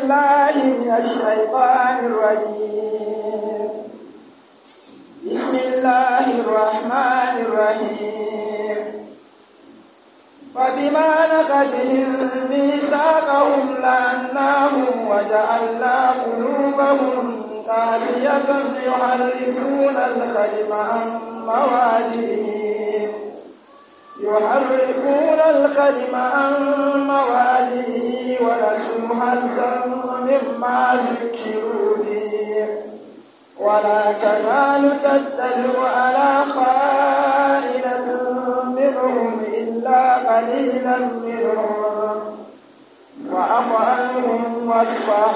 بالله من الشيطان الرجيم بسم الله الرحمن الرحيم فبما نقضهم ميثاقهم لعناهم وجعلنا قلوبهم قاسية يحرفون الكلم عن مواضعه يحرفون الكلم عن مواضعه ونسوا حظا مما ذكروا به ولا تزال تتبع على خائنة منهم إلا قليلا منهم فاعف عنهم واصفح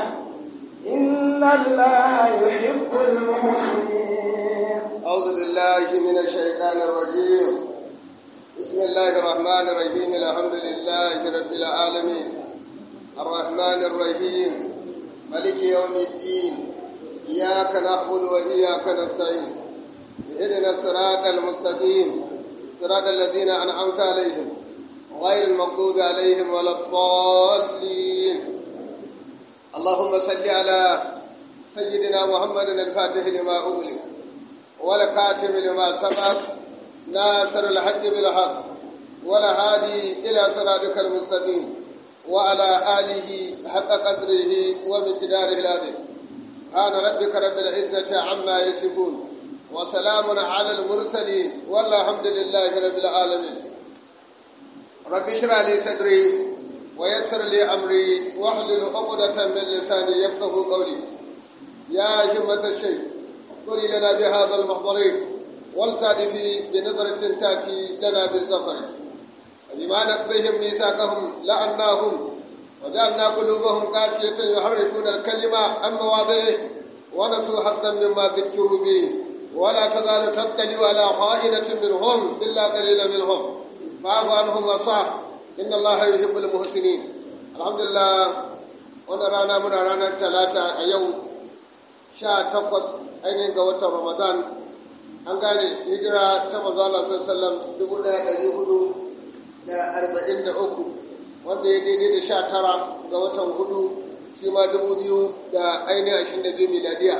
إن الله يحب المحسنين أعوذ بالله من الشيطان الرجيم بسم الله الرحمن الرحيم الحمد لله رب العالمين الرحمن الرحيم ملك يوم الدين إياك نعبد وإياك نستعين اهدنا الصراط المستقيم صراط الذين أنعمت عليهم غير المغضوب عليهم ولا الضالين اللهم صل على سيدنا محمد الفاتح لما أغلق والكاتب لما سبق ناصر الحق بالحق ولا هادي إلى صراطك المستقيم وعلى آله حق قدره ومقداره العظيم سبحان ربك رب العزة عما يصفون وسلام على المرسلين والحمد لله رب العالمين رب اشرح لي صدري ويسر لي أمري واحلل عقدة من لساني يفقه قولي يا همة الشيخ قل لنا بهذا المحضر والتعرفي بنظرة تأتي لنا بالظفر بما نقضيهم ميثاقهم لعناهم وجعلنا قلوبهم قاسية يحرفون الكلمة عن مواضعه ونسوا حظا مما ذكروا به ولا تزال تطلع على خائنة منهم إلا قليلا منهم فاعف عنهم واصفح إن الله يحب المحسنين الحمد لله وانا رانا من رانا الثلاثة أيوم sha takwas ainihin ga watan ramadan an gane hijira ta manzo Allah sallallahu dubu ɗaya ɗari hudu da arba'in da uku wanda ya daidai da sha tara ga watan hudu shi ma dubu biyu da ainihin ashirin da biyu miladiya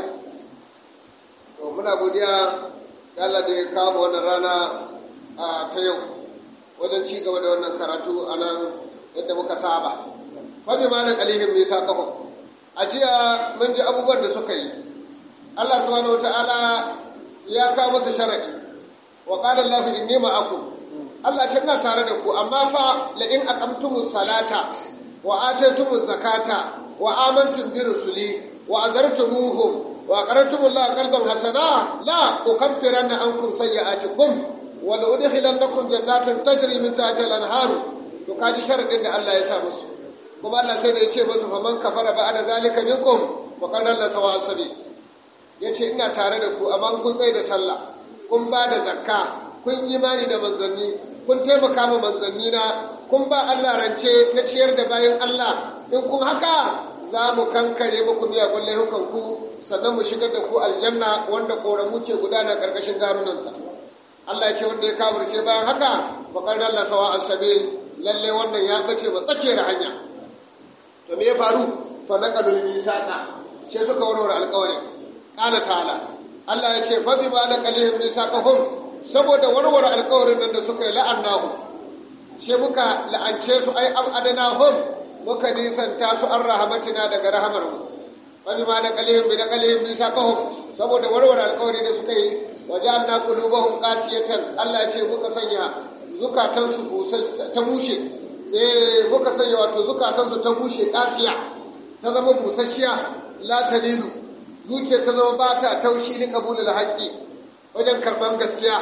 to muna godiya ga Allah da ya kawo wannan rana a ta yau wajen ci gaba da wannan karatu a nan yadda muka saba fa bi ma na qalihim nisa qahum a jiya mun ji abubuwan da suka yi Allah subhanahu wata'ala ya kawo masa sharadi wa qala Allah inni ma'akum Allah ce ina tare da ku amma fa la in aqamtumus salata wa ataytumuz zakata wa amantum bi rusuli wa azartumuhum wa aqradtum Allah qalban hasana la ukaffiranna ankum sayyi'atikum wa la udkhilannakum jannatin tajri min tahtiha al-anhar to kaji sharadin da Allah ya sa musu kuma Allah sai da ya ce musu faman kafara ba'da zalika minkum wa qala la sawa'a sabil ya ce ina tare da ku amma kun tsaye da sallah kun ba da zakka kun imani da manzanni kun taimaka ma manzanni na kun ba Allah rance na ciyar da bayan Allah in kun haka za mu kankare muku miyagun laifukan ku sannan mu shigar da ku aljanna wanda koramu ke gudana karkashin garunanta Allah ya ce wanda ya kafirce bayan haka bakar Allah sawa asabil lalle wannan ya bace ba tsakiyar hanya to me ya faru fa naqalul misaqa sai suka warware alƙawarin ƙala ta'ala Allah ya ce fa bi ma naqalihim misaqahum saboda warware alƙawarin nan da suka yi la'annahu sai muka la'ance su ai am adanahum muka nisanta su an rahamatina daga rahamar mu fa bi ma naqalihim bi naqalihim misaqahum saboda warware alƙawari da suka yi waja'alna qulubahum qasiyatan Allah ya ce muka sanya zukatansu ta bushe eh muka sanya wato zukatansu ta bushe qasiya ta zama busasshiya la talilu zuciya ta zama ba ta taushi ni kabulul haƙƙi wajen karɓar gaskiya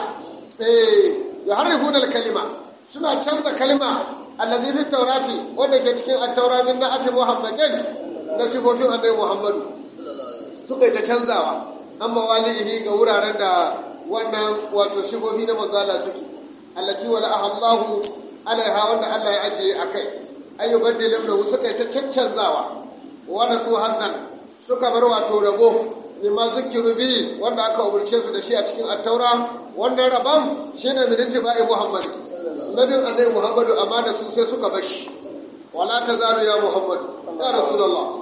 eh ya harifun kalima suna canza kalima allazi fi taurati wanda ke cikin at-taura min na'ati muhammadin na sifofin annabi muhammadu suka yi ta canzawa amma walihi ga wuraren da wannan wato sifofi na manzala suke allati wala ahallahu alaiha wanda Allah ya ajiye akai ayyubaddilum lahu suka yi ta cancanzawa wa nasu hannan suka bar wato rabo mimma zikiru bi wanda aka umarce su da shi a cikin attaura wannan rabon shine min ittiba'i muhammad nabin annabi muhammadu amma da su sai suka bar shi wala tazalu ya muhammad ya rasulullah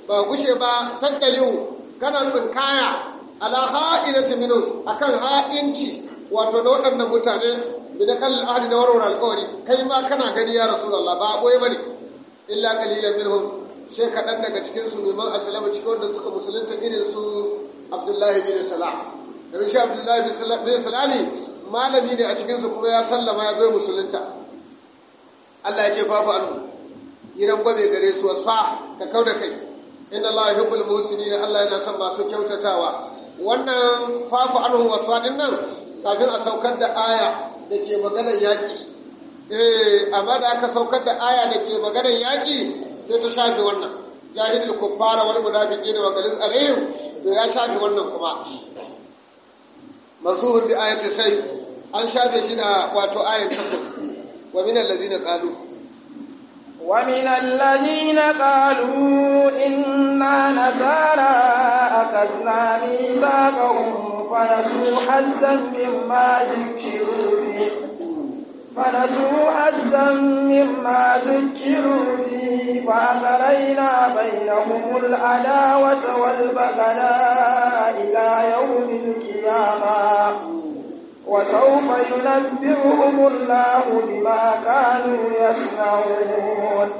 ba gushe ba tattaliu kana tsinkaya ala ha'inati minhum akan ha'inci wato na waɗannan mutane bi da kallon ahadi na warware alƙawari kai ma kana gani ya rasulullah ba boye bane illa qalilan minhum sai kaɗan daga cikin su neman asalama cikin wanda suka musulunta irin su abdullahi bin salam domin shi abdullahi bin salami malami ne a cikin su kuma ya sallama ya zo musulunta Allah ya ce fafu anhu idan gwabe gare su wasfa ka kau da kai inna Allah yuhibbul muhsinin Allah yana son masu kyautatawa wannan fafu anhu wasfa din nan kafin a saukar da aya da ke maganar yaƙi eh amma da aka saukar da aya da ke maganar yaƙi sai ta shafe wannan jahilul kuffara wal munafiqin wa galis alaihim to ya shafe wannan kuma mansuhun bi ayati sai an shafe shi da wato ayan takwas wa min allazina qalu ومن الذين قالوا إنا نسارى أخذنا ميثاقهم فنسوا حظا مما ذكروا به فنسوا حظا مما ذكروا به فأغرينا بينهم العداوة والبغضاء إلى يوم القيامة وسوف ينبئهم الله بما كانوا يصنعون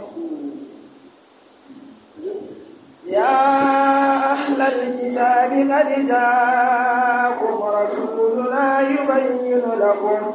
يا أهل الكتاب قد جاءكم رسولنا يبين لكم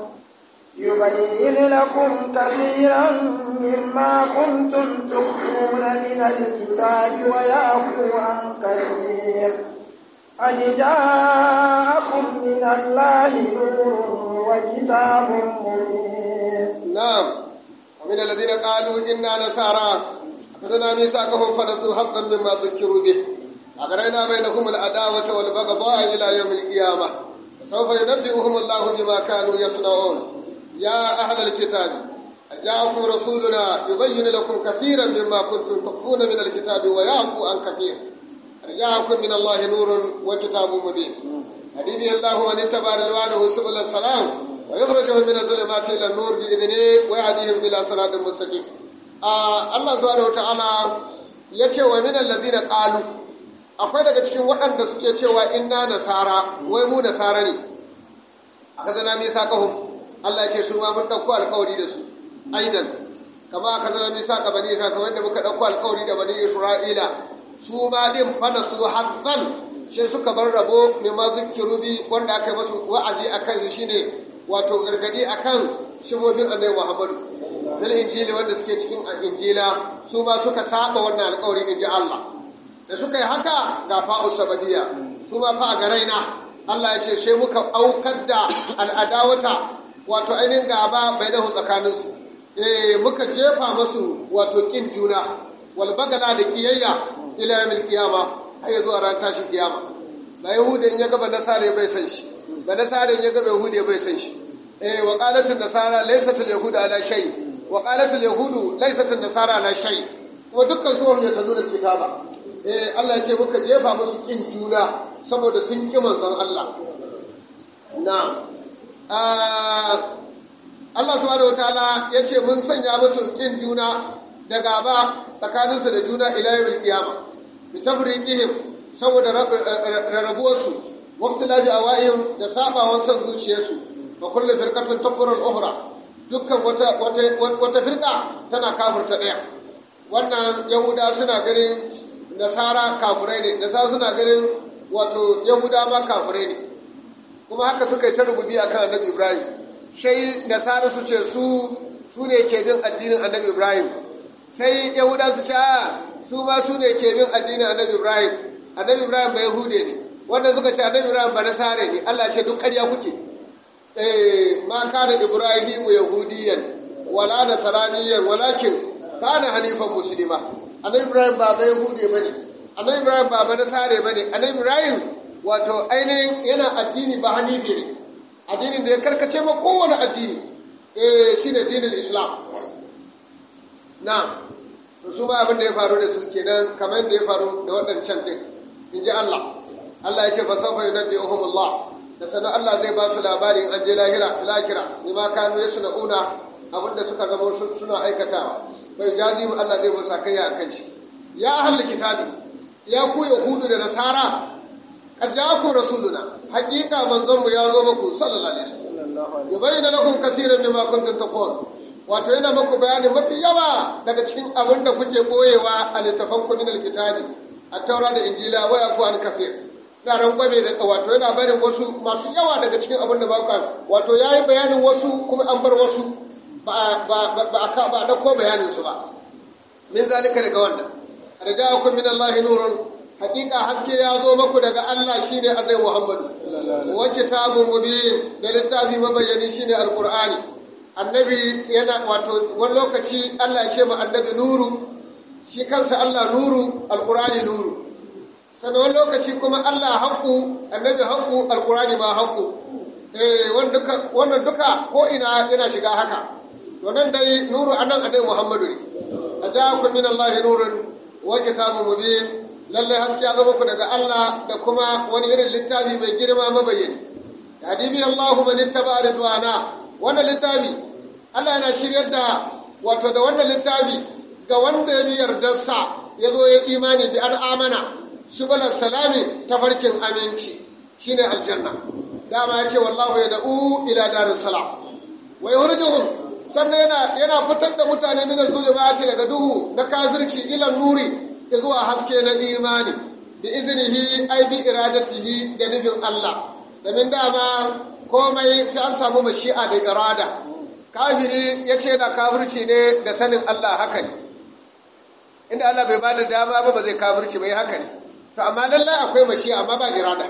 يبين لكم كثيرا مما كنتم تخفون من الكتاب ويعفو عن كثير قد جاءكم من الله نور وكتاب مبين نعم ومن الذين قالوا إنا نسارى أخذنا ميثاقهم فنسوا حظا مما ذكروا به أغرينا بينهم العداوة والبغضاء إلى يوم القيامة سوف ينبئهم الله بما كانوا يصنعون يا أهل الكتاب جاءكم رسولنا يبين لكم كثيرا مما كنتم تخفون من الكتاب ويعفو عن كثير جاءكم من الله نور وكتاب مبين هديه الله من اتبع رضوانه سبل السلام ويخرجهم من الظلمات الى النور باذنه ويهديهم الى صراط مستقيم آه الله سبحانه وتعالى yace wa min allazina qalu akwai daga cikin waɗanda suke cewa inna nasara wai mu nasara ne aka zana mi sakahum Allah ya ce su ma mun dauko alƙawari da su aidan kama aka zana mi saka bani isra'ila kamar da muka dauko alƙawari da bani isra'ila su ma din fana su hazzan shi suka bar rabo mai ma zikiru bi wanda aka yi masu wa'azi akan shi shine wato gargadi akan shibobin annabi Muhammadu bil injili wanda suke cikin injila su ma suka saba wannan alƙawari in ji Allah da suka yi haka ga fa'u sabadiya su ma fa ga raina Allah ya ce sai muka aukar da al'adawata wato ainihin gaba bai nahu tsakaninsu eh muka jefa masu wato kin juna wal bagala da kiyayya ila yawmil qiyama har ya zuwa ran tashin kiyama ba yahuda in ya ga ba nasara bai san shi ba nasara in ya ga yahuda bai san shi eh wa qalat nasara laysat al yahuda ala shay wa qalat al yahudu laysat an nasara ala shay kuma dukkan su ya tanu da kitaba eh Allah ya ce muka jefa musu kin juna saboda sun ki manzon Allah na'am Allah subhanahu wataala ya ce mun sanya musu kin juna da gaba tsakaninsu da juna ila yawmil qiyama bi tafriqihim saboda rarrabuwarsu waqtilaji awaihim da sabawan son zuciyarsu fa kullu firqatin takfuru al-ukhra dukkan wata wata wata firqa tana kafirta daya wannan yahuda suna ganin nasara kafirai ne nasara suna ganin wato yahuda ma kafirai ne kuma haka suka yi ta rububi akan annabi ibrahim sai nasara su ce su su ne ke bin addinin annabi ibrahim sai yahuda su ce su ma su ne ke bin addinin annabi ibrahim annabi ibrahim ba yahude ne wanda suka ce annabi ibrahim ba nasare ne allah ce duk ƙarya kuke eh ma kana ibrahimu yahudiyan wala nasaraniyan walakin kana hanifan muslima annabi ibrahim ba ba yahude bane annabi ibrahim ba ba nasare bane annabi ibrahim wato ainihin yana addini ba hanifi ne addinin da ya karkace ma kowane addini eh shine dinin islam na su ba abin da ya faru da su kenan kamar da ya faru da waɗancan ɗin in ji Allah Allah ya ce fa sawfa yunabbi'uhum Allah da sanan Allah zai ba su labari an je lahira lakira bima kanu yasna'una abinda suka zama suna aikatawa bai jazi Allah zai musa kai a kan shi ya ahli kitabi ya ku yahudu da nasara qad ja'akum rasuluna haqiqa manzon mu ya zo muku sallallahu alaihi wasallam yubayyana lakum kaseeran mimma kuntum taqul wato yana muku bayani mafi yawa daga cikin abin da kuke boyewa a littafan ku min alkitabi at-taura da injila wa yafu an kafir na rangwame da wato yana barin wasu masu yawa daga cikin abin da ba wato yayi bayanin wasu kuma an bar wasu ba ba ba ba ba da ko bayanin su ba min zalika daga wannan raja'akum min Allah nurun hakika haske ya zo maku daga Allah shine Annabi Muhammad wa kitabun mubin da littafi mabayyani shine alqur'ani annabi yana wato wani lokaci Allah ya ce ma annabi nuru shi kansa Allah nuru alqur'ani nuru sannan wani lokaci kuma Allah haqqu annabi haqqu alqur'ani ma haqqu eh wannan duka wannan duka ko ina yana shiga haka to nan dai nuru anan annabi Muhammadu ne ajakum min Allah nurun wa kitabun mubin lallai haske ya zama ku daga Allah da kuma wani irin littafi mai girma mabayyani hadibi Allahu man ittaba ridwana wannan littafi Allah yana shiryar da wato da wannan littafi ga wanda ya bi yardarsa ya zo ya imani bi al'amana shubalar salami ta farkin aminci shine aljanna dama ya ce wallahu ya da'u ila darus salam wa yuhrijuhum sannan yana yana fitar da mutane min zulumati daga duhu na kafirci ila nuri zuwa haske na imani bi iznihi ai bi iradatihi da nufin Allah domin dama komai sai an samu mashi'a da irada kafiri ya ce da kafirci ne da sanin Allah haka ne inda Allah bai bada dama ba ba zai kafirci bai haka ne to amma lallai akwai mashi'a amma ba irada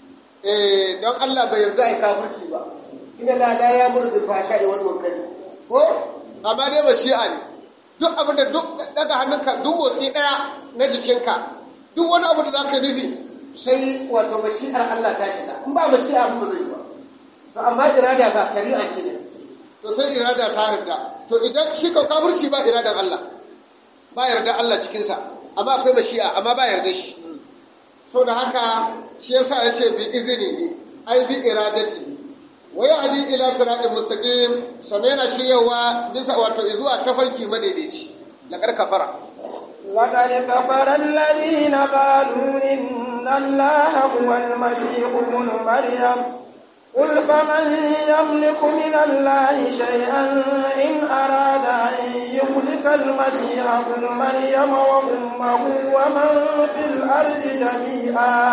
eh don Allah bai yarda ai kafirci ba inna la la ya'muru bil fahsha'i wal munkari ko amma dai mashi'a ne duk abin da duk daga hannunka duk motsi daya na jikinka duk wani abu da za ka nufi sai wato mashi'ar Allah ta shiga in ba mashi'a ba zai ba to amma irada ba shari'a ce ne to sai irada ta yarda to idan shi ka kafirci ba iradan Allah ba yarda Allah cikinsa amma akwai mashi'a amma ba yarda shi so da haka shi yasa ya ce bi izini ai bi iradati wa yahdi ila siratin mustaqim sannan yana shiryawa bisa wato zuwa tafarki madaidaici laqad kafara لقد كفر الذين قالوا إن الله هو المسيح ابن مريم قل فمن يملك من الله شيئا إن أراد أن يهلك المسيح ابن مريم وأمه ومن في الأرض جميعا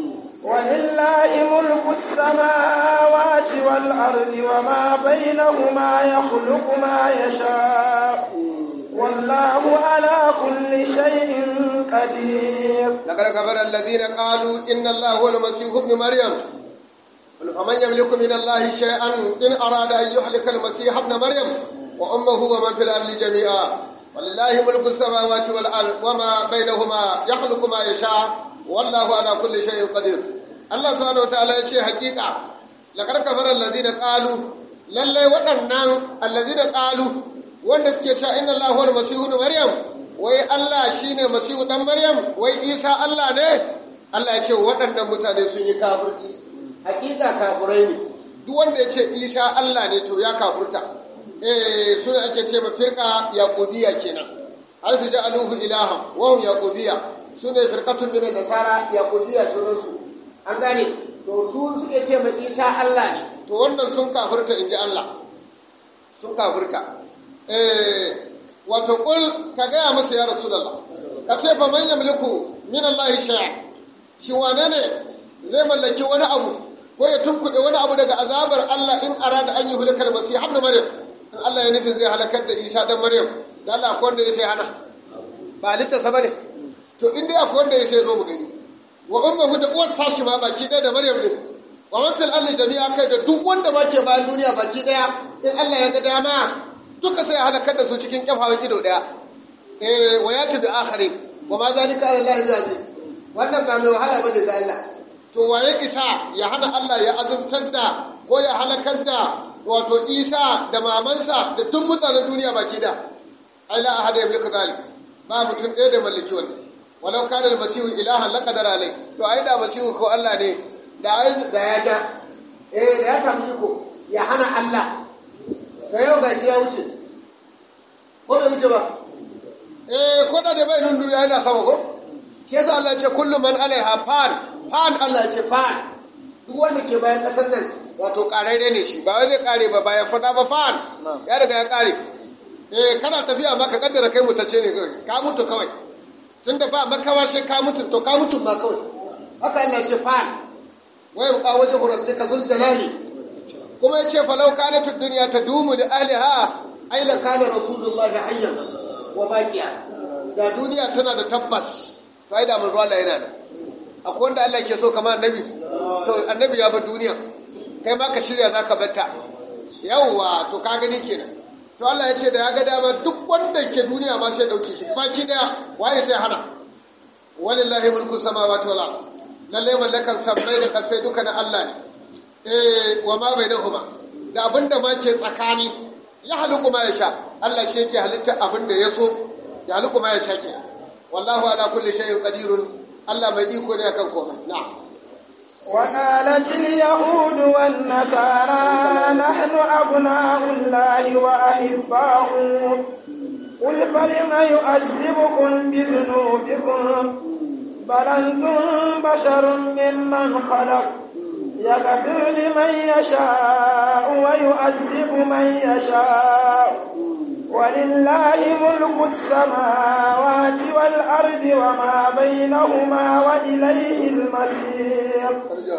ولله ملك السماوات والأرض وما بينهما يخلق ما يشاء والله على كل شيء قدير لقد كفر الذين قالوا إن الله هو المسيح ابن مريم قل فمن يملك من الله شيئا إن أراد أن يهلك المسيح ابن مريم وأمه ومن في الأرض جميعا ولله ملك السماوات والأرض وما بينهما يخلق ما يشاء والله على كل شيء قدير الله سبحانه وتعالى يقول حقيقة لقد كفر الذين قالوا لله waɗannan الذين قالوا wanda suke cewa inna Allah huwa masihu maryam wai Allah shine masihu dan maryam wai Isa Allah ne Allah ya ce waɗannan mutane sun yi kafirci hakika kafirai ne duk wanda ya ce Isa Allah ne to ya kafurta eh suna ake ce ma firqa yaqubiyya kenan ai su ja'aluhu ilaha wa hum yaqubiyya sune firqatun min nasara yaqubiyya sunan su an gane to su suke ce ma Isa Allah ne to wannan sun kafurta inji Allah sun kafurta wato kul ka gaya masa ya rasu ka ce fa man yamliku min Allah shay'a shi wane ne zai mallaki wani abu ko ya tunkuɗe wani abu daga azabar Allah in arada an yi hulakar masih ibn maryam in Allah ya nufin zai halakar da Isa dan maryam da Allah akwai wanda ya sai hana ba littasa bane to in dai akwai wanda ya sai zo mu gani wa ummuhu da uwar tashi ma baki ɗaya da maryam din wa man fil ardi jami'a kai da duk wanda ma ke bayan duniya baki ɗaya in Allah ya ga dama duka sai halakar da su cikin kyafawan ido daya eh wa yati da akhari wa ma zalika ala Allah bi wannan ba mai wahala bane da Allah to waye isa ya hana Allah ya azumtar da ko ya halakar da wato Isa da mamansa da duk mutanen duniya baki da ai la ahada yamliku zalik ba mutum ɗaya da mallaki wannan walau kana al-masihu ilahan laqadara alai to ai da masihu ko Allah ne da ai da ya ja eh da ya samu iko ya hana Allah da yau ga shi ya wuce ko bai wuce ba eh ko da da bai nun duniya yana sama ko shi yasa Allah ya ce kullu man alaiha fan fan Allah ya ce fan duk wanda ke bayan kasar nan wato kararre ne shi ba wai zai kare ba bayan fada ba fan ya riga ya kare eh kana tafiya ma ka kaddara kai mutace ne kawai ka mutu kawai tunda ba makawa sai ka mutu to ka mutu ma kawai haka Allah ya ce fan wai ka waje rabbika zul jalali kuma ya ce falau kanatu dunya tadumu da ahliha ai la kana rasulullahi hayyan wa baqiya da duniya tana da tabbas to ai da mun Allah yana da akwai wanda Allah ke so kamar annabi to annabi ya bar duniya kai ma ka shirya zaka batta yawwa to ka gani kenan to Allah ya ce da ya ga dama duk wanda ke duniya ma sai dauke shi baki daya waye sai hana walillahi mulku samawati wal ard lalle mallakan sammai da kasai duka na Allah ne eh wa ma bainahuma da abinda ma ke tsakani ya haluku ma ya sha Allah shi yake halitta abinda ya so ya haluku ma ya sha ke wallahu ala kulli shay'in qadirun Allah mai iko ne akan komai na'am وقالت اليهود والنصارى نحن أبناء الله وأحباؤه قل فلم يؤذبكم بذنوبكم بل أنتم بشر ممن خلق يغفر لمن يشاء ويؤذب من يشاء ولله ملك السماوات والأرض وما بينهما وإليه المصير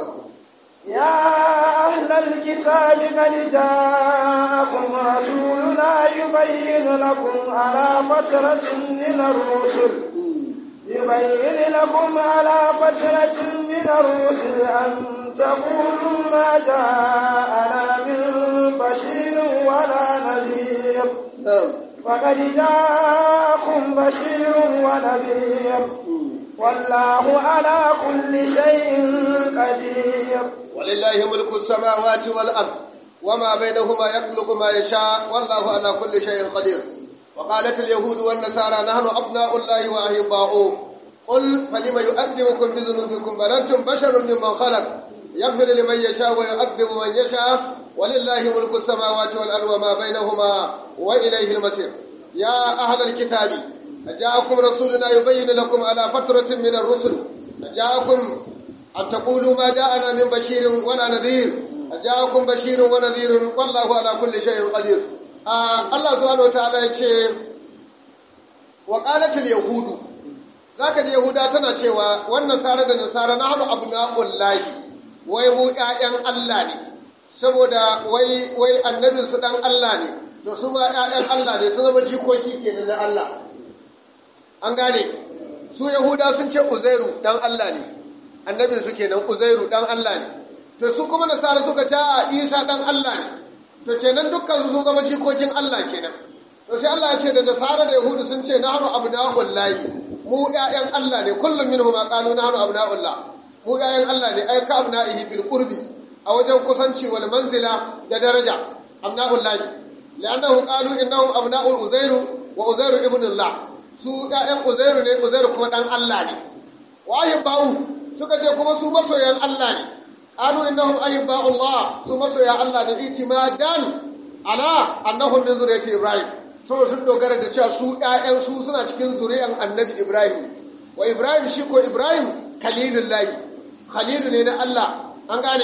يا أهل الكتاب قد جاءكم رسولنا يبين لكم على فترة من الرسل يبين لكم على فترة من الرسل أن تقولوا ما جاءنا من بشير ولا نذير فقد جاءكم بشير ونذير والله على كل شيء قدير ولله ملك السماوات والأرض وما بينهما يخلق ما يشاء والله على كل شيء قدير وقالت اليهود والنصارى نحن أبناء الله وأحباؤه قل فلم يؤذبكم بذنوبكم بل أنتم بشر ممن خلق يغفر لمن يشاء ويعذب من يشاء ولله ملك السماوات والأرض وما بينهما وإليه المصير يا أهل الكتاب جاءكم رسولنا يبين لكم على فترة من الرسل جاءكم أن تقولوا ما جاءنا من بشير ولا نذير جاءكم بشير ونذير والله على كل شيء قدير آه الله سبحانه وتعالى يقول وقالت اليهود ذاك اليهودا tana cewa wannan nasara da nasara na hannu abna'ullahi wai mu ƴaƴan Allah ne saboda wai wai annabin su dan Allah ne to su ma ƴaƴan Allah ne sun zama jikoki kenan na Allah an gane su yahuda sun ce uzairu dan Allah ne annabin su kenan uzairu dan Allah ne to su kuma nasara suka ce a isa dan Allah ne to kenan dukkan su sun zama jikokin Allah kenan to sai Allah ya ce da nasara da yahudu sun ce nahnu abna'ul lahi mu ƴaƴan Allah ne kullum minhum ma qalu nahnu abna'ul lah mu ƴaƴan Allah ne ay ka abna'ihi bil qurbi a wajen kusanci wal manzila da daraja abna'ul lahi li'annahu qalu innahum abna'ul uzairu wa uzairu ibn Allah su ƴaƴan uzairu ne uzairu kuma dan Allah ne wa ahibba'u suka ce kuma su masoyan Allah ne qalu innahum ahibba'u Allah su masoya Allah da itimadan ala annahum min zuriyati Ibrahim saboda sun dogara da cewa su ƴaƴan su suna cikin zuriyan Annabi Ibrahim wa Ibrahim shi ko Ibrahim khalilullahi khalilu ne na Allah an gane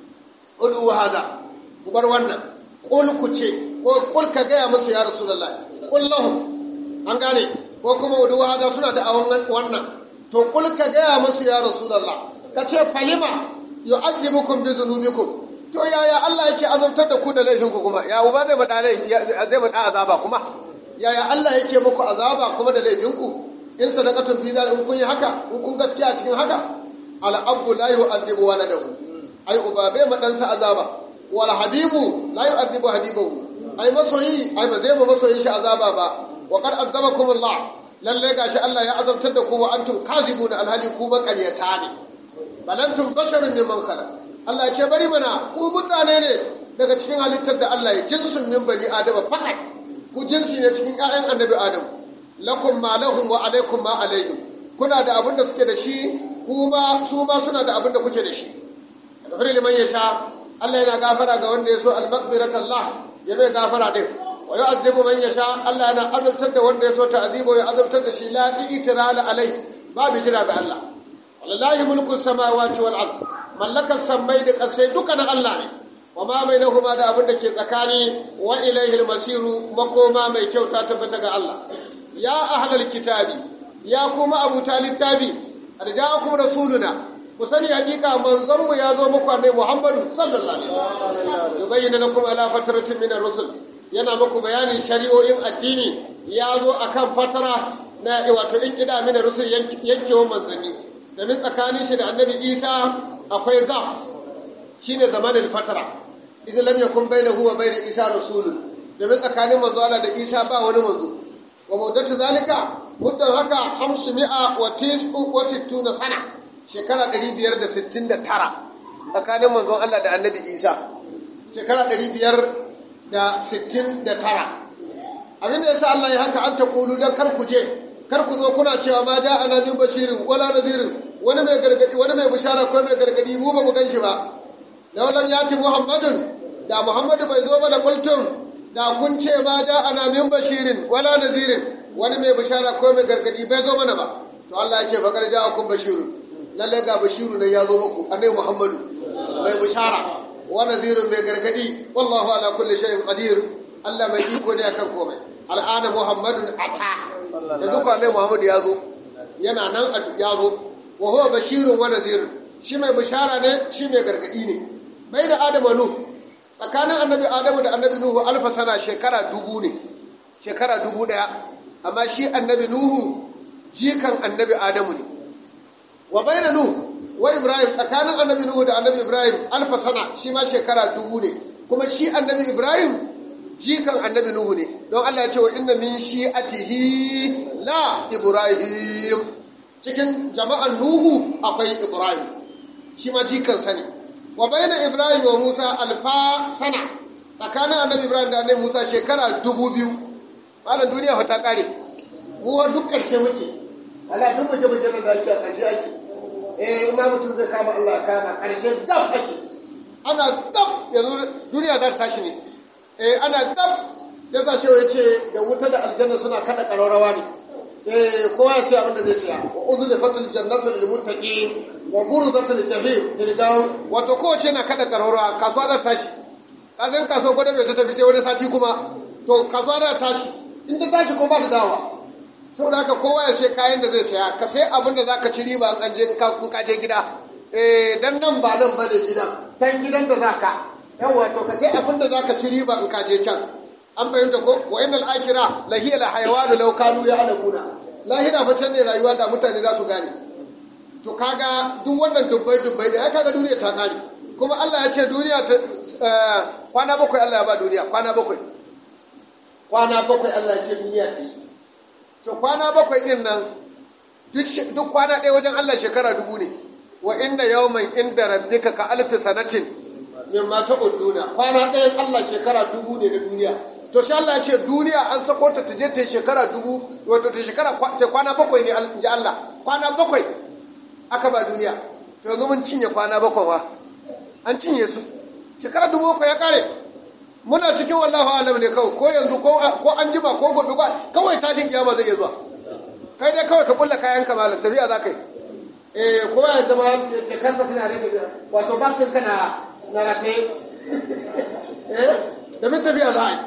ulu hada ku bar wannan qul ku ce ko qul ka gaya musu ya rasulullahi qul lahum an gane ko kuma udu hada suna da awon wannan to qul ka gaya musu ya rasulullah ka ce falima yu'azzibukum bi dhunubikum to yaya Allah yake azabtar da ku da laifin ku kuma ya uba zai bada laifi zai bada azaba kuma yaya Allah yake muku azaba kuma da laifin ku in sadaqatun bi in kun yi haka in kun gaskiya cikin haka al abu la yu'azzibu waladahu ai uba bai ma ɗansa azaba wal habibu la yu'azzibu habibahu ai masoyi ai ba zai ma masoyin shi azaba ba wa qad azabakum Allah lalle gashi Allah ya azabtar da ku wa antum kazibuna alhali ku maƙaryata ne balantum basharun mimman khalaq Allah ya ce bari mana ku mutane ne daga cikin halittar da Allah ya jinsun min bani adama fakat ku jinsi ne cikin ƴaƴan annabi adam lakum ma lahum wa alaikum ma alaihim kuna da abin da suke da shi kuma su ma suna da abin da kuke da shi gafara liman yasha Allah yana gafara ga wanda ya so al-maghfirat Allah ya bai gafara din wa yu'adhibu man yasha Allah yana azabtar da wanda ya so ta'azibu ya azabtar da shi la itirala alai babu jira ga Allah wallahi mulku samawati wal ard mallakar sammai da kasai duka na Allah ne wa ma bainahuma da abin da ke tsakani wa ilaihi masiru makoma mai kyau ta tabbata ga Allah ya ahlal kitabi ya kuma abu littafi arja'akum rasuluna ku sani hakika manzon mu ya zo muku annabi Muhammadu sallallahu alaihi wasallam yubayyana lakum ala fatratin min ar-rusul yana muku bayanin shari'o'in addini ya zo akan fatara na wato in kida min ar-rusul yankewan manzanni domin tsakanin shi da annabi Isa akwai gaf shine zamanin fatara idan lam yakun bainahu wa bain Isa rasulun domin tsakanin manzo Allah da Isa ba wani manzo wa muddatu zalika muddan haka 500 wa 69 sana shekara 569 tsakanin manzon Allah da annabi Isa shekara 569 abin da yasa Allah ya haka an ta kulu dan kar ku je kar ku zo kuna cewa ma da ana min bashirin wala nazirin wani mai gargadi wani mai bishara ko mai gargadi mu ba mu gan shi ba law lam yati muhammadun da muhammadu bai zo ba da kultum da kun ce ma da ana min bashirin wala nazirin wani mai bishara ko mai gargadi bai zo mana ba to Allah ya ce fa kar ja'akum bashirun lalle ga bashiru ne ya zo muku annabi muhammadu mai bishara wa nazirun mai gargadi wallahu ala kulli shay'in qadir Allah mai iko ne akan komai al'ana muhammadun ata da duka annabi muhammadu ya zo yana nan ya zo wa huwa bashirun wa nazirun shi mai bishara ne shi mai gargadi ne bai da adamu nu tsakanin annabi adamu da annabi nuhu alfa sana shekara dubu ne shekara dubu daya amma shi annabi nuhu jikan annabi adamu ne wa bayna nuh wa ibrahim tsakanin annabi nuhu da annabi ibrahim alfa sana shi ma shekara dubu ne kuma shi annabi ibrahim jikan annabi nuhu ne don Allah ya ce wa inna min shi'atihi la ibrahim cikin jama'an nuhu akwai ibrahim shi ma jikan sani wa bayna ibrahim wa musa alfa sana tsakanin annabi ibrahim da annabi musa shekara dubu biyu malam duniya fa ta kare mu duk karshe muke ala duk muje muje da ake a karshe ake eh ma mutum zai kama Allah kama karshe dab ake ana dab yanzu duniya za ta tashi ne eh ana dab ya za ce yace da wuta da aljanna suna kada kararrawa ne eh kowa ya sai abin da zai siya wa uzu da fatul jannatu lil muttaqin wa buruzatul jahim lil gaw wato kowace na kada kararrawa kasuwa da tashi ka san kasuwa gwada bai ta tafi sai wani sati kuma to kasuwa da tashi in ta tashi ko ba ta dawa saboda haka kowa ya sai kayan da zai saya ka sai abin da za ka ci riba an je ka je gida eh dan nan ba nan bane gidan can gidan da zaka yawa to ka sai abin da zaka ci riba in ka je can an fahimta ko wa innal akhira la hiya la hayawan law kanu ya'lamuna lahira fa can ne rayuwa da mutane za su gane to kaga duk wannan dubbai dubbai da kaga duniya ta kare kuma Allah ya ce duniya ta kwana bakwai Allah ya ba duniya kwana bakwai kwana bakwai Allah ya ce duniya ta yi to kwana bakwai ɗin nan duk kwana ɗaya wajen Allah shekara dubu ne wa inda yawman inda rabbika ka alfi sanatin min ma ta uduna kwana ɗayan Allah shekara dubu ne na duniya to shi Allah ya ce duniya an sako ta ta je ta shekara dubu wato ta shekara ta kwana bakwai ne in ji Allah kwana bakwai aka ba duniya to yanzu mun cinye kwana bakwai wa an cinye su shekara dubu bakwai ya kare muna cikin wallahu alam ne kawai ko yanzu ko an jima ko gobe ba kawai tashin kiyama zai iya zuwa kai dai kawai ka kulla kayan ka malam tafiya za ka yi eh ko ya zama ce kansa tana rage wato bankin ka na na rataye eh da min tafiya za a yi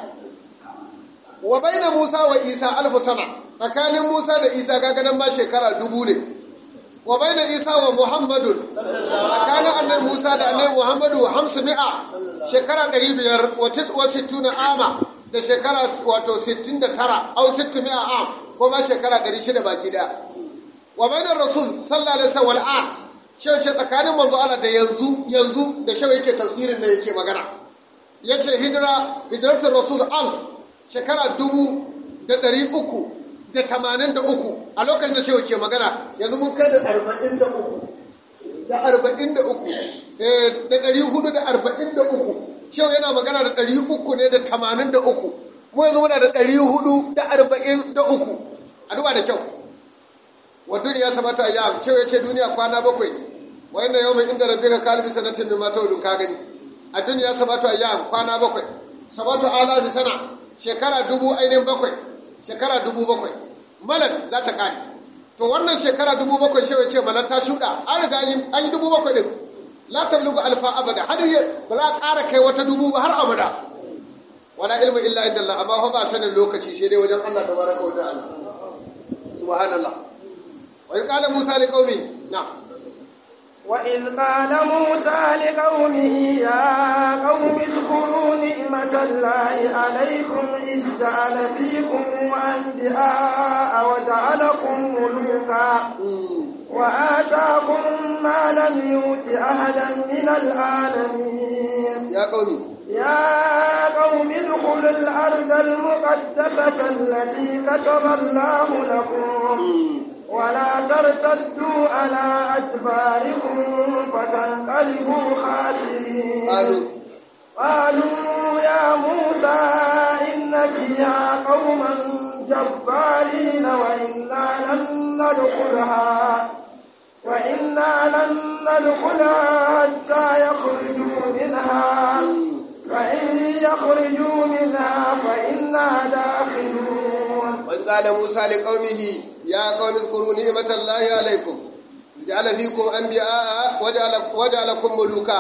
wa baina Musa wa Isa alfu sana tsakanin Musa da Isa kaga nan ba shekara dubu ne wa baina Isa wa Muhammadun tsakanin annabi Musa da annabi Muhammadu hamsu mi'a shekara ɗari biyar wa tiswa sittuna ama da shekara wato sittin da tara au sittin mi'a am ko ma shekara ɗari shida baki ɗaya wa bainar rasul sallallahu alaihi wasallam wal'an shi ce tsakanin manzo Allah da yanzu yanzu da shi yake tafsirin da yake magana yace hijira hijratul rasul al shekara dubu da ɗari uku da tamanin da uku a lokacin da shi yake magana yanzu mun kai da arba'in da uku da arba'in da uku da ɗari hudu da arba'in da uku shehu yana magana da ɗari uku ne da tamanin da uku mu yanzu muna da ɗari hudu da arba'in da uku a duba da kyau wa duniya samata a yam shehu ya ce duniya kwana bakwai wa inda yau mai inda rabbi ka kalbi sanatin min mata ka gani a duniya samata a yam kwana bakwai samatu alafi sana shekara dubu ainihin bakwai shekara dubu bakwai malak za ta kare to wannan shekara dubu bakwai shi ce malar ta shuɗa an riga an yi dubu bakwai din la tablugu alfa abada har ba za a ƙara kai wata dubu ba har abada wala ilmu illa inda Allah amma fa ba sanin lokaci shi dai wajen Allah tabaraka wa ta'ala subhanallah wa in qala musa li qaumi na'am وإذ قال موسى لقومه يا قوم اذكروا نعمة الله عليكم إذ جعل فيكم أنبياء وجعلكم ملوكا وآتاكم ما لم يؤت أحدا من العالمين يا قومي يا قوم ادخلوا الأرض المقدسة التي كتب الله لكم ولا ترتدوا على أدباركم فتنقلبوا خاسرين قالوا قالوا يا موسى إن فيها قوما جبارين وإنا لن ندخلها وإنا لن ندخلها حتى يخرجوا منها فإن يخرجوا منها فإنا داخلون وإذ قال موسى لقومه يا قوم اذكروا نعمة الله عليكم جعل فيكم أنبياء وجعل وجعلكم ملوكا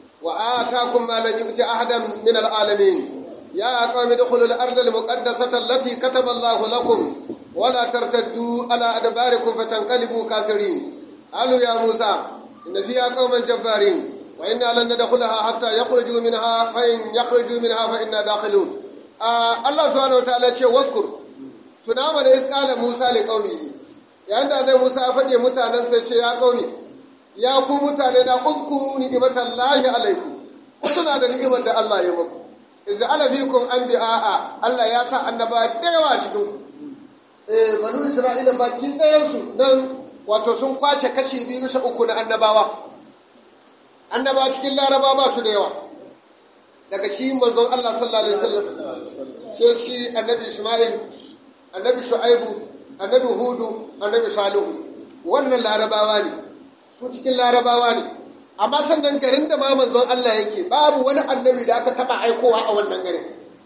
وآتاكم ما لم يؤت أحدا من العالمين يا قوم ادخلوا الأرض المقدسة التي كتب الله لكم ولا ترتدوا على أدباركم فتنقلبوا كافرين قالوا يا موسى إن فيها قوما جبارين وإنا لن ندخلها حتى يخرجوا منها فإن يخرجوا منها فإنا داخلون آه الله سبحانه وتعالى يقول واذكر tunama da iskala Musa li qaumihi yayin da annabi Musa ya faɗe mutanen sai ce ya qaumi ya ku mutane na uzkuru ni'matan lahi alaikum kuna da ni'imar da Allah ya muku idza ala fikum anbiya'a Allah ya sa annaba da yawa cikin ku eh banu Isra'ila baki ɗayan su nan wato sun kwashe kashi biyu bisa uku na annabawa annaba cikin laraba ba su da yawa daga shi manzon Allah sallallahu alaihi wasallam sai shi annabi Isma'il annabi shu'aibu annabi hudu annabi salihu wannan larabawa ne su cikin larabawa ne amma sannan garin da ma manzon Allah yake babu wani annabi da aka taba aikowa a wannan garin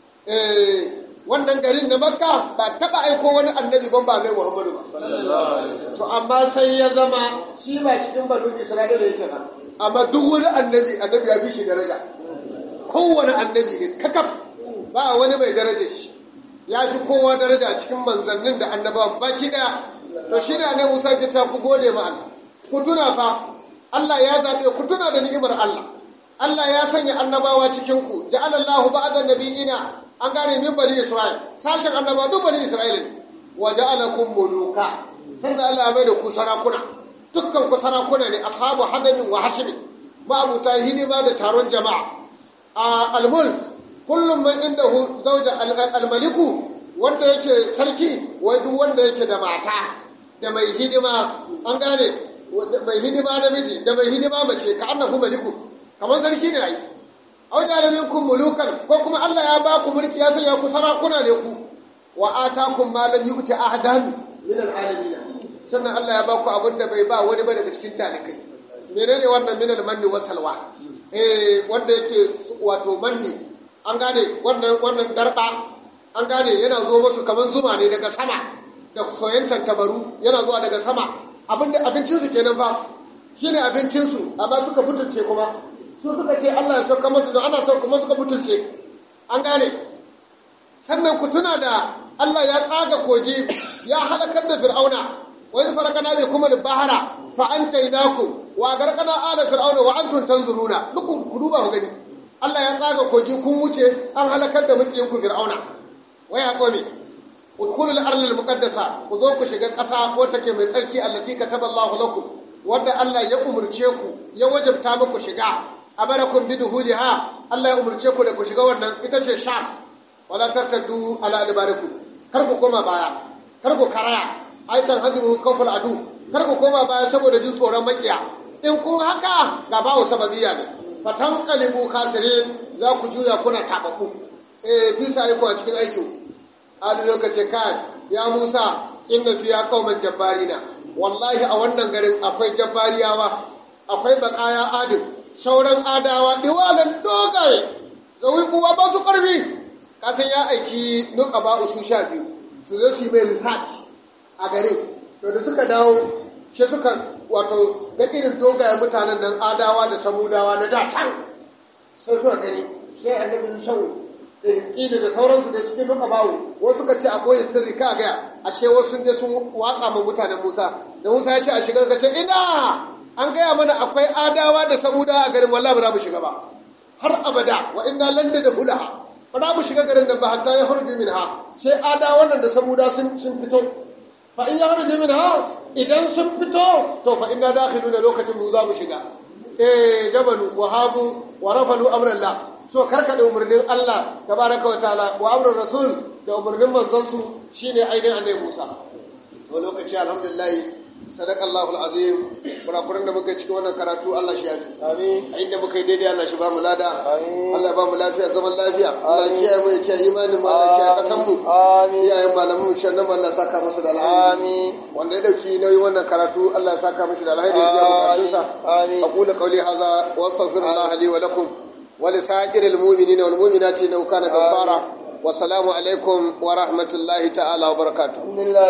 eh wannan garin na makka ba taba aiko wani annabi ban ba mai muhammadu ba to amma sai ya zama shi ba cikin banu isra'ila yake ba amma duk wani annabi annabi ya fi shi daraja kowane annabi ne kakaf ba wani mai darajar shi ya fi kowa daraja cikin manzannin da annabawan baki daya to shi ne annabi Musa ke ta ku gode ma Allah ku tuna fa Allah ya zabe ku tuna da ni'imar Allah Allah ya sanya annabawa cikin ku ja'ala Allahu ba'da nabiyina an gane min bani Isra'il sashen annabawa duk bani Isra'il wa ja'alakum muluka sannan Allah ya mai da ku sarakuna dukkan ku sarakuna ne ashabu hadamin wa hashimi ma'abuta hidima da taron jama'a a almul kullum man inda hu zauja almaliku wanda yake sarki wai duk wanda yake da mata da mai hidima an gane mai hidima namiji da mai hidima mace ka annahu maliku kamar sarki ne ai aw jalaminkum mulukan ko kuma Allah ya ba ku mulki ya sanya ku sarakuna ne ku wa atakum ma lam yu'ti ahadan min alalamin sannan Allah ya ba ku abin da bai ba wani ba daga cikin talikai menene wannan min almanni wa salwa eh wanda yake wato manni an gane wannan wannan darba an gane yana zo musu kamar zuma ne daga sama da soyayyen tantabaru yana zuwa daga sama abinda abincinsu kenan fa shine abincinsu amma suka butulce kuma su suka ce Allah ya sauka musu don ana sauka kuma suka butulce an gane sannan ku tuna da Allah ya tsaga kogi ya halakar da fir'auna wa iz farakana bi kuma bahara fa anjaynakum wa garqana ala fir'auna wa antum tanzuruna duk ku duba ku gani Allah ya tsaga kogi kun wuce an halakar da mukiyin ku fir'auna wa ya qawmi udkhulul ardal muqaddasa ku zo ku shiga ƙasa ko take mai tsarki allati kataballahu lakum wanda Allah ya umurce ku ya wajabta muku shiga amarakum biduhuliha Allah ya umurce ku da ku shiga wannan ita ce sha wala tartaddu ala adbarikum kar ku koma baya kar ku karaya aitan hadiru kawful adu kar ku koma baya saboda jin tsoron makiya in kun haka ga bawo sababiya ne fatan kalibu kasirin za ku juya kuna tababbu eh bisa ne ku a cikin aikin a lokaci kai ya Musa inna fiya qauman jabbarina wallahi a wannan garin akwai jabbariyawa akwai bakaya adin sauran adawa diwalan dogaye zawi kuwa ba su karfi kasan ya aiki nuka ba su sha biyu su zo su mai research a garin to da suka dawo shi suka wato ga irin dogayen mutanen nan adawa da samudawa na da can sai suka gani sai annabi sau ƙila da sauransu da cikin duka bawo wasu suka ce akwai sirri ka gaya ashe wasu je sun watsa ma mutanen musa da musa ya ce a shiga ka ce ina an gaya mana akwai adawa da samudawa a garin wallahi ba za mu shiga ba har abada wa inna landa da hulaha ba za mu shiga garin da ba hatta ya harbi min ha sai adawa nan da samuda sun fito fa in ya harbi min ha idan sun fito to fa inna dakhiluna lokacin mu za mu shiga eh jabalu wa habu wa rafalu amrallah so karkade umarnin Allah tabaraka wa ta'ala wa amrul rasul da umarnin manzon su shine ainihin annabi Musa to lokaci alhamdulillah sadaqallahu alazim kurakuran da muka cikin wannan karatu Allah shi yafi amin a inda muka yi daidai Allah shi ba mu lada Allah ya ba mu lafiya zaman lafiya Allah ya kiyaye mu ya kiyaye imanin mu Allah ya kiyaye kasan mu amin iyayen malamin mu shannan Allah ya saka musu da alheri amin wanda ya dauki nauyin wannan karatu Allah ya saka mishi da alheri ya biya bukatun sa amin aqulu qawli hadha wa astaghfirullah li wa lakum wa li sa'iril mu'minina wal mu'minati innahu kana ghaffara wa salamu alaikum wa rahmatullahi ta'ala wa barakatuh alhamdulillah